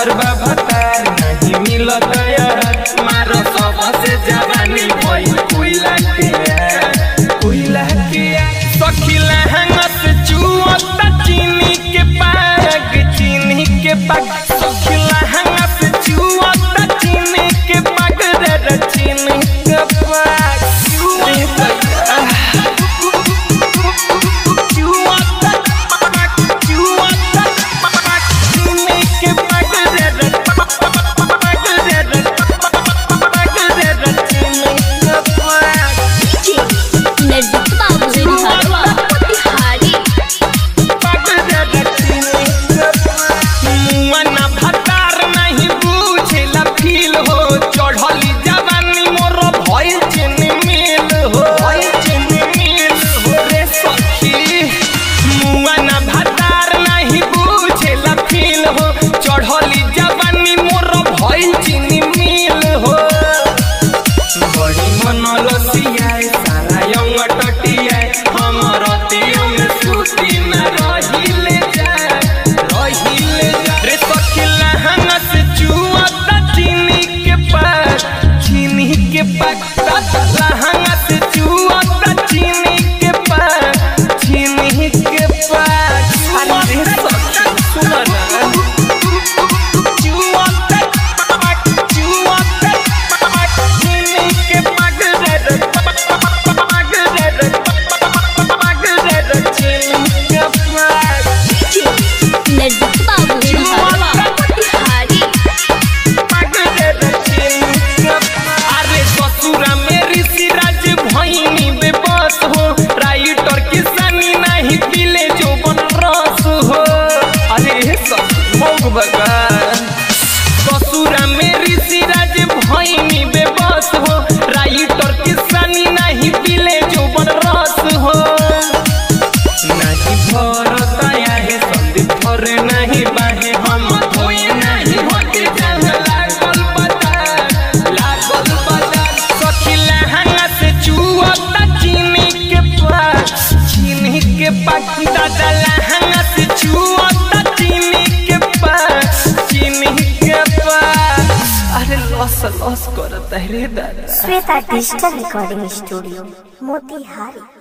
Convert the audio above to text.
तोहर बाबतार नहीं मिलत यार मारो सबसे जवानी भई कोइला के कोइला के सखिला हंगस चुअता चीनी के पाग चीनी के पाग सखिला हंगस चुअता चीनी के पाग रे रे चीनी के पाग चुअता चुअता चुअता चीनी के पाग रे रे पाग रे रे पाग रे रे चीनी के पाग नजदीक बाबू हरवा बिहारी मुआना भतार नहीं बुझेला फील हो चढ़ली जवानी मोर भइल चिनी मिल हो भइल चिनी मिल हो रे सखी मुआना भतार नहीं बुझेला फील हो चढ़ली जवानी मोर भइल चिनी मिल हो बड़ी मन लसियाए सारा यंग टटियाए हमर तियो में सूती न रहिले जाए रहिले जाए रे सखिला हंगस चुआता चीनी के पास चीनी के पास हंगस चुआता चीनी के पास चीनी के पास अरे सखी सुन ना नजदीक बाबू हरवा बिहारी अरे ससुरा मेरी सिराज भइनी बेबस हो राइटर किसानी नहीं पीले जो बन रस हो अरे सब भगवान ससुरा मेरी सिराज भइनी बेबस हो राइटर किसानी नहीं पीले जो बन रस हो नहीं भरत आहे संदीप भरे नहीं बाहे हम धोए नहीं होके जान लागल बता लागल बता सखिला हंगा से चुअता चीनी के पास चीनी के पास दादा लहंगा से चुअता चीनी के पास चीनी के पास अरे लॉस लॉस करता है रे दादा Shweta digital recording studio Motihari